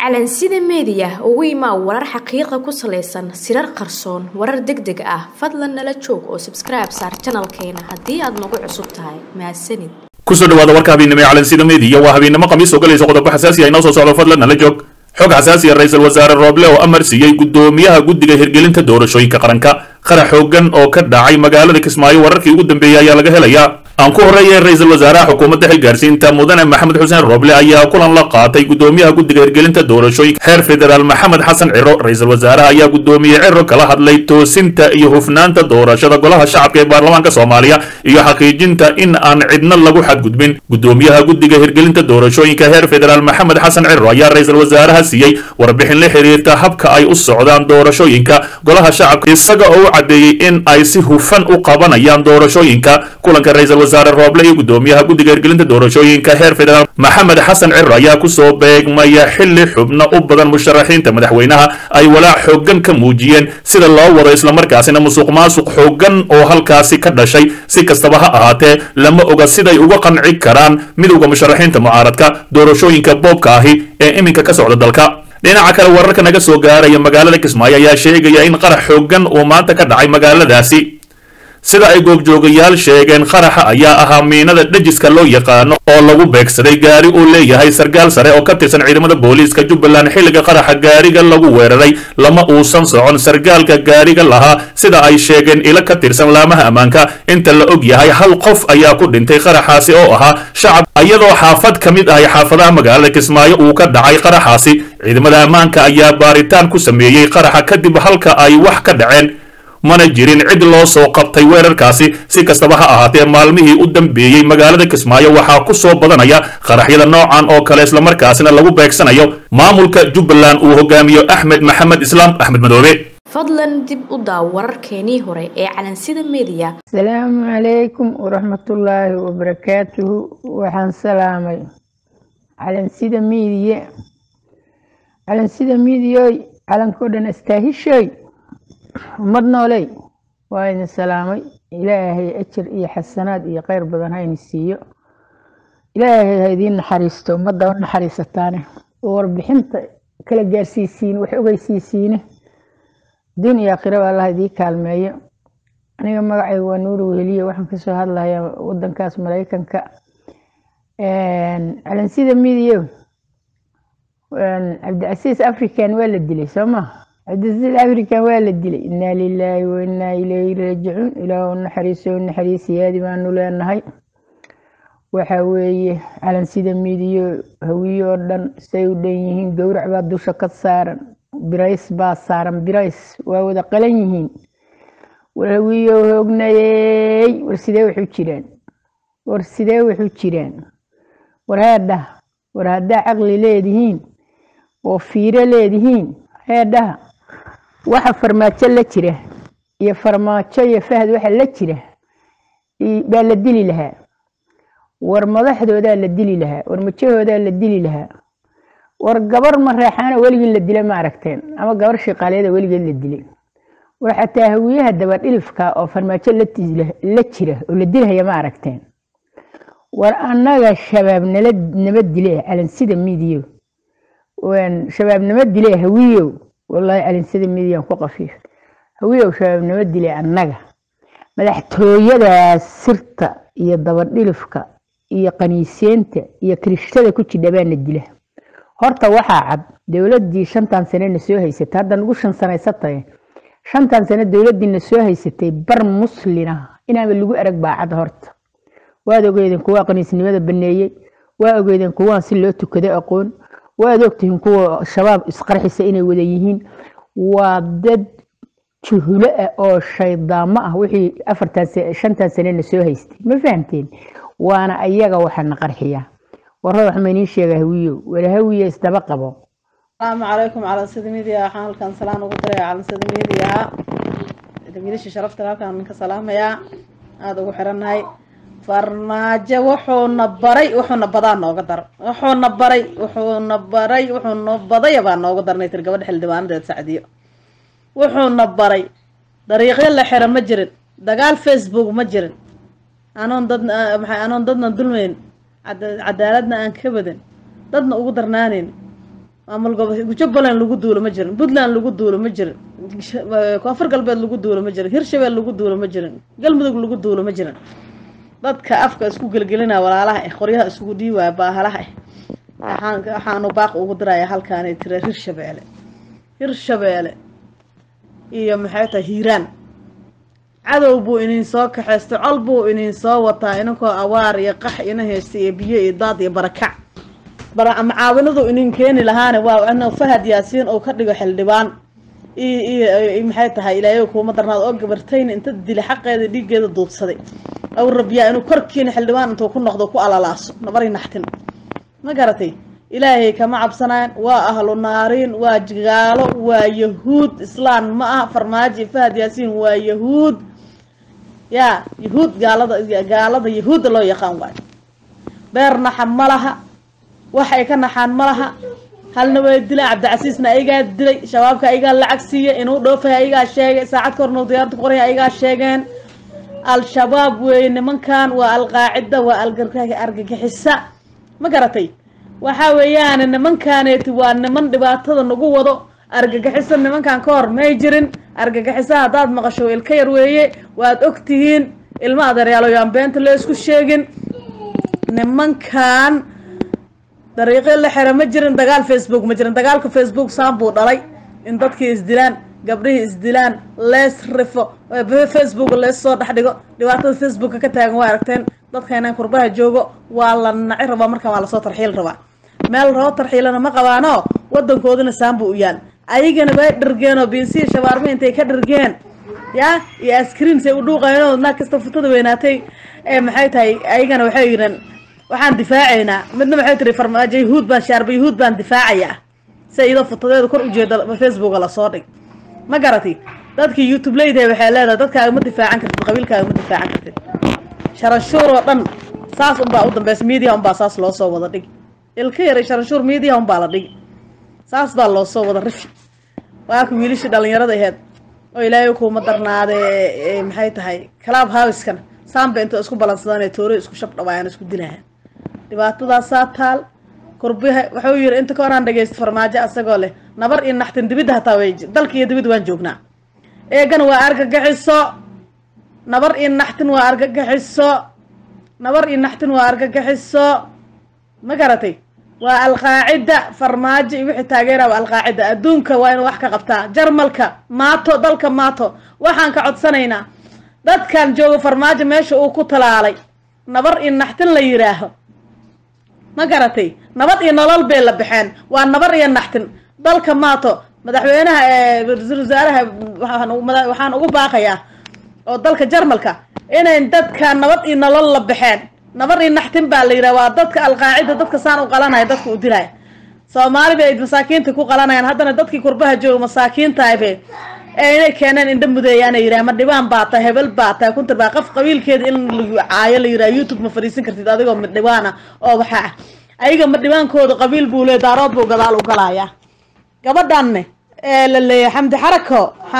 calansida meediya ugu imaa warar xaqiiqa ku salaysan sirar qarsoon warar deg deg ah fadlan nala joog oo sabskribe saar janalkeena haddii aad nagu cusub tahay mahadsanid kusoo dhawaada warka habeennimo ee calansida meediya waa habeennimo khamiis oo galaysa qodobo xasaasi ah inoo soo socdo fadlan nala joog xog xasaasi ah ra-iisul wasaare rooble oo amar siiyey guddoomiyaha guddiga hirgelinta doorashooyinka qaranka qarax xoogan oo ka dhacay magaalada kismaayo wararkii ugu dambeeyey ayaa laga helayaa aan ku horreeyay ra-iisul wasaaraha xukuumadda xilgaarsiinta mudane maxamed xuseen rooble ayaa kulan la qaatay guddoomiyaha guddiga hirgelinta doorashooyinka heer federaal maxamed xasan ciro ra-iisul wasaaraha ayaa guddoomiye ciro kala hadlay toosinta iyo hufnaanta doorashada golaha shacabka ee baarlamaanka soomaaliya iyo xaqiijinta in aan cidna lagu xadgudbin guddoomiyaha guddiga hirgelinta doorashooyinka heer federaal maxamed xasan ciro ayaa ra-iisul wasaaraha siiyey warbixin la xiriirta habka ay u socdaan doorashooyinka golaha shacabka isaga oo u caddeeyey in ay si hufan u qabanayaan doorashooyinka kulanka ra-iisul wasaare rooble iyo guddoomiyaha guddiga hirgelinta doorashooyinka heer federaal maxamed xasan ciro ayaa kusoo beegmaya xilli xubno u badan musharaxiinta madaxweynaha ay walaac xoogan ka muujiyeen sida loo wado islamarkaasina musuq maasuq xoogan oo halkaasi ka dhashay si kastaba ha ahaatee lama oga siday uga qanci karaan midowda musharaxiinta mucaaradka doorashooyinka boobka ahi ee iminka ka socda dalka dhinaca kale wararka naga soo gaaraya magaalada kismaayo ayaa sheegaya in qarax xoogan uu maanta ka dhacay magaaladaasi sida ay goobjoogayaal sheegeen qaraxa ayaa ahaa miinada dhejiska loo yaqaano oo lagu beegsaday gaari uu leeyahay sarkaal sare oo ka tirsan ciidamada booliiska jubbaland xilliga qaraxa gaariga lagu weeraray lama uusan socon sarkaalka gaariga lahaa sida ay sheegeen ilo ka tirsan laamaha ammaanka inta la og yahay hal qof ayaa ku dhintay qaraxaasi oo ahaa shacab iyadoo xaafad ka mid ahay xaafadaha magaalada kismaayo uu ka dhacay qaraxaasi ciidamada ammaanka ayaa baaritaan ku sameeyey qaraxa kadib halka ay wax ka dhaceen mana jirin cid loo soo qabtay weerarkaasi si kastaba ha ahaatee maalmihii u dambeeyey magaalada kismaayo waxaa ku soo badanaya qaraxyada noocan oo kale islamarkaasina lagu beegsanayo maamulka jubbaland uu hogaamiyo axmed maxamed islaam axmed madoobe fadlan dib u daaw wararkeenii hore ee calansida meediya asalaamu calaykum waraxmatullaahi wabarakaatuhu waxaan salaamay calansida miidiye calansida miidiyoy calankao dhan astaahishoy ummad nooley waa idin salaamay ilaahay ajar iyo xasanaad iyo kheyr badan ha idin siiyo ilaahay ha idiin naxariisto ummadda u naxariisataane oo warbixinta kala gaarsiisiin wax ogeysiisiine diin iyo aakhiraba allah idii kaalmeeyo aniga magacayga waa nuuri weheliye waxaan kasoo hadlayaa wadankaas maraykanka calansida midiyo cabdicasiis african waa la dilay soo ma cabdicasiis african waa la dilay inaa lilaahi wa inaa ilayhi raajicuun ilaah u naxariiso naxariisiyaadi baanu leenahay waxa weeye calansida midiyo hawiye oo dhan say u dhan yihiin gowrac baa dusha ka saaran birays baa saaran birays waa wada qalan yihiin war hawiyo hoognayey war sidee waxu jiraan war sidee waxu jiraan war heedhaha war haddaa caqli leedihiin oo fiiro leedihiin heedhaha waxa farmaajo la jira iyo farmaajo iyo fahad waxa la jira baa la dili lahaa war madaxdoodaa la dili lahaa war majahoodaa la dili lahaa war gabar mareexaana weligii la dila ma aragteen ama gabar shiqaaleeda weligeed la dilay war xataa hawiyaha dabadhilifka oo farmaajo la jira oo la dilhaya ma aragteen war annaga shabaab nala nama dile calansida midiyo shabaab nama dile hawiyow wallaahi calansida midiyan ku qafiif hawiyow shabaab nama dile annaga madaxtooyadaas sirta iyo dabadhilifka iyo qaniiseenta iyo kirishtada ku jidha baana dila horta waxaa cad dowladii shantan sanena soo haysatay hadda nagu shan sanaysatay shantan sano dowladiina soo haysatay bar muslina inaaba lagu arag baa cad horta waad ogeydeen kuwaa qaniisnimada baneeyey waa ogeydeen kuwaan si loo tukado aqoon waad ogtihiin kuwa shabaab isqarxisa inay wada yihiin waa dad juhulo ah oo shaydaamo ah wixii afartan shantan sanena soo haystay ma fahamteen waana ayaga waxaana qarxiya warra wax maynii sheega hawiyo wala hawiye isdaba qabo asalaamu calaykum calansida midiya waxaan halkan salaan ugu diraya calansida midiya wiilasha sharafta halkan ninka salaamayaa aada ugu xirannahay farmaajo wuxuuna baray wuxuuna badaa nooga dar wuxuuna baray wuxuuna baray wuxuuna badaya baa nooga darnay tir gabadha xildhibaanadeed sacdiyo wuxuuna baray dariiqyo la xiro ma jirin dagaal facebook ma jirin anoon dad maxay anoon dadna dulmayn cadaaladna aan ka badan dadna ugu darnaaneyn maamul gobo jubbaland lagu duulo ma jirin puntland lagu duulo ma jirin koonfur galbeed lagu duulo ma jirin hirshabeel lagu duulo ma jirin galmudug lagu duulo ma jirin dadka afka isku gelgelinaya walaalaha ah qoryaha isugu dhiiwaya baahalaha ah waxaan waxaanu baaq ugu diraya halkaanay tira hirshabeele hirshabeele iyo maxay tahay hiiraan cadow buu inin soo kaxaystay col buu inin soo wataa inankoo awaar iyo qax ina haysta iyo biyo iyo daad iyo barakac macaawinadu inin keeni lahaana waa in fahad yaasiin uu ka dhigo xildhibaan iyo maxay tahay ilaahay kuuma darnaad oo gabartayn inta dila xaqeeda dhiiggeeda duubsaday aw rabyaa inuu korkiina xildhibaan intuu ku noqdo ku alalaaso nabari naxtin ma garatay ilaahay kama cabsanaan waa ahlu naariin waa gaalo waa yahuud islaan ma aha farmaajo iyo fahad yaasiin waa yahuud yaa yahuud gaalada gaalada yahuudda loo yaqaan waayo beer naxa ma laha wax ay ka naxaan ma laha halna way dilay cabdicasiisna ayagaa dilay shabaabka ayagaa lacag siiya inuu dhoofay ayagaa sheegay saacad ka horna diyaarada qoray ayagaa sheegeen al-shabaab weeye nimankan waa alqaacida waa argagixisa ma garatay waxa weeyaan nimankaneeti waa niman dhibaatada nagu wado argagixisa nimankan ka hor may jirin argagixisa haddaad maqasho ilka yar weeye waad og tihiin ilma adeeryaalo yaan beenta la isku sheegin nimankan dariiqo la xira ma jirin dagaal facebook ma jirin dagaalka facebook saan buu dhalay in dadkii isdilaan gabdhihii isdilaan lees rifo facebook lees soo dhex dhigo dhibaatada facebooka ka taagan waa aragteen dadkaynan kurbaha joogo waa la naci rabaa markaan waa lasoo tarxiil rabaa meel roo tarxiilana ma qabaano wadankoodina saan buu u yaal ayagana way dhargeen oo biinsiya shabaarmi intay ka dhargeen ya iyo askriinsay u dhuuqayeen naag kasta futada weynaatay ee maxay tahay ayagana waxay yidheen waxaan difaacaynaa midna maxay tiri farmaajo yahuud baan shaarba yahuud baan difaacayaa si iyadoo futadeeda kor ujeeda facebooka lasoo dhig ma garatay dadkii youtube leydahay waxay leedahay dadkaaga ma difaacan kartid qabiilkaaga ma difaacan kartid sharanshuur oo dhan saas unbaa u dambeysa media unbaa saas loo soo wada dhigi ilka yaray sharanshuur media unbaa la dhigi saas baa loo soo wada rifi waaka wiilishii dhalinyarada aheyd oo ilaahay kuuma darnaadee maxay tahay club houskan saanba inta isku balansadaan toore isku shab dhawaayaan isku dilahaan dhibaatadaasaa taal kurbiha wuxuu yiri inta ka horaan dhagaysta farmaajo asagoo leh nabar iyo naxtin dibidda hataa way dalka iyo dibid waan joognaa eegana waa argagixiso nabar iyo naxtin waa argagixiso nabar iyo naxtin waa argagixiso ma garatay waa alqaacida farmaajo iyo wixii taageera waa alqaacida adduunka waa inuu wax ka qabtaa jarmalka maato dalka maato waxaan ka codsanaynaa dadkan jooga farmaajo meesha uu ku talaalay nabar iyo naxtin la yidhaaho ma garatay nabad iyo nolol bay la baxeen waa nabar iyo naxtin dalka maato madaxweynaha ra-iisul wasaaraha waxaan ugu baaqayaa oo dalka jarmalka inay dadka nabad iyo nolol la baxeen nabar iyo naxtin baa la yidhaha waa dadka alqaacida dadka saan u qalanaya dadka u dilaya soomaali bay masaakiinta ku qalanayaan haddana dadkii kurbaha jooga masaakiintaabe ee inay keeneen indha mudeeyaana yidhaha ma dhibaan baa tahay hebel baa tahay kuntar baa qof qabiilkeeda in la caayo la yidhaha youtube ma fadhiisan kartid adigoo madhibaana oo waxa ah ayaga madhibaankooda qabiil buu le daarood buu gadaal u galayaa gabadhanne ee la leeyahay xamdi xarako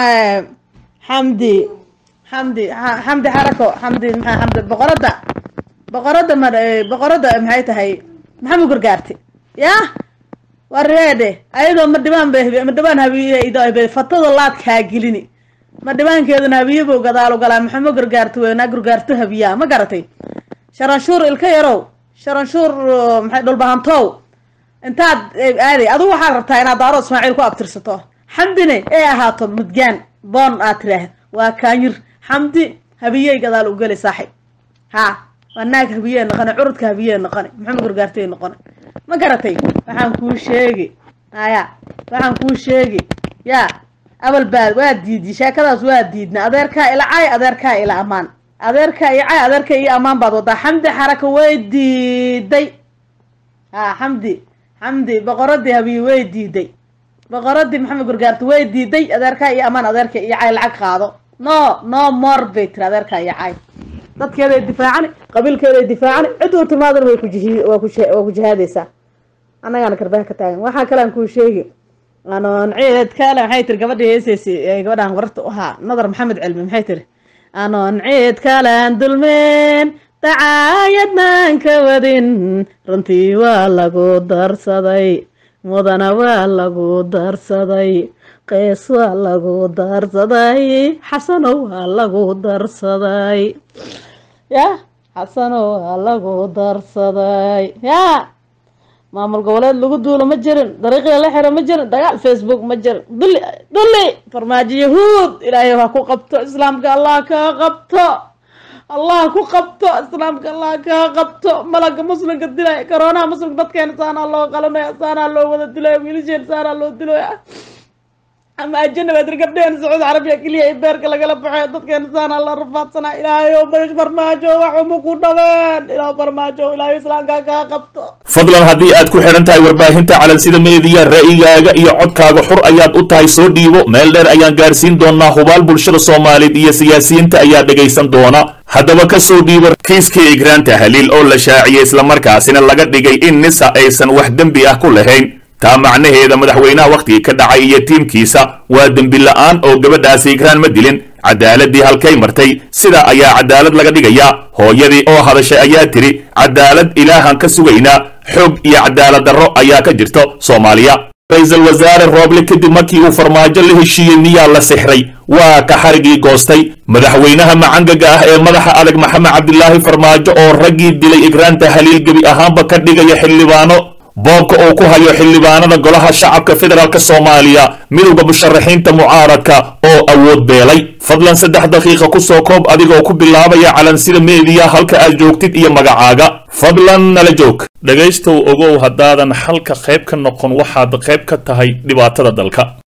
xamdi xamdi xamdi xarako xamdi maxaa xamdi boqoradda boqoradda ma boqoradda maxay tahay maxamed gargaarti yah wareede ayadoo madhibaan ba madhibaan habiye fatada laadkaa gelini madhibaankeeduna habiye buu gadaal u galaa maxamed gargaarto weynaa gargaarto habiyaa ma garatay sharanshuur ilka yarow sharanshuur maxay dhulbahantow intaad aaday adigu waxaad rabtaa inaad daaro ismaaciil ku abtirsato xamdine ee ahaato mudgaan boon aad tiraah waa kaanyir xamdi habiyey gadaal u geli saaxib ha waa naag habiyee noqone curudka habiyee noqone maxamed gargaartay noqone ma garatay waxaan kuu sheegi aya waxaan kuu sheegi yaa abal baad waa diidi sheekadaas waa diidna adeerkaa ila cay adeerkaa ila amaan adeerkaa iyo cay adeerka iyo amaan baad wadaa xamdi xaraka way diiday ha xamdi xamdi boqoradii habiye way diiday boqoradii maxamed gargaarto way diiday adeerkaa iyo amaan adeerka iyo cay lacag qaado no no more bay tiri adeerkaa iyo cay dadkeeday difaacani qabiilkeeday difaacani cid uu timaadana way kujihi waa ku waa ku jihaadaysaa annagaana karbaha ka taagan waxaa kalean kuu sheegi anoon ciid kale maxay tiri gabadhii heesaysay gabadhaan wararta u ahaa nadar maxamed cilmi maxay tiri anoon ciid kalaan dulmeen dacaayad maan ka wadin runtii waa lagu darsaday mudana waa lagu darsaday qeys waa lagu darsaday xasano waa lagu darsaday ya xasano waa lagu darsaday ya maamul goboleed lagu duulo ma jirin dariiqii la xiro ma jirin dagaal facebook ma jirin dulli dulli farmaajo yahuud ilaahay ha ku qabto islaamka allah kaa qabto allah ku qabto islaamka allah kaa qabto malaga muslimka dilay coroonaha muslimka dadkeena saanaa loo qalanaya saanaa loo wada dilaya wiilasheen saanaa loo dilaya ama ajanabaadr gabdheen sacuudi carabiya keliya ay beerka lagala baxay dadkeena saanaa la rafaadsanaa ilaahay o bash farmaajo waxuma ku dhabeen ilaah farmaajo ilaahay islaamka kaa qabto fadlan haddii aad ku xidhan tahay warbaahinta calansida meediya ra'yigaaga iyo codkaaga xur ayaad u tahay soo dhiibo meel dheer ayaan gaarsiin doonaa hubaal bulshada soomaaliyeed iyo siyaasiyiinta ayaa dhegaysan doona haddaba ka soo dhiibo kiiskii igraanta haliil oo la shaaciyey islamarkaasina laga dhigay in nisa aysan wax dembi ah ku lahayn taa macnaheeda madaxweynaha wakhtigii ka dhacay iyo tiimkiisa waa dembi la'aan oo gabadhaasi igraan ma dilin cadaaladii halkay martay sidaa ayaa cadaalad laga dhigayaa hooyadii oo hadashay ayaa tidhi cadaalad ilaahan ka sugaynaa xoog iyo cadaalad darro ayaa ka jirto soomaaliya ra-iisul wasaare rooble kadib markii uu farmaajo la heshiiyey miyaa la sixray waa ka xarigii goostay madaxweynaha macangaga ah ee madaxa adag maxamed cabdilaahi farmaajo oo raggii dilay igraanta haliil gebi ahaanba ka dhigaya xildhibaano boobka uu ku hayo xildhibaanada golaha shacabka federaalk soomaaliya midowda musharaxiinta mucaaradka oo awood beelay fadlan saddex daqiiqa ku soo koob adigoo ku bilaabaya calansida meediya halka aad joogtid iyo magacaaga fadlan nala joog dhegaystow ogow haddaadan xalka qayb ka noqon waxaad qayb ka tahay dhibaatada dalka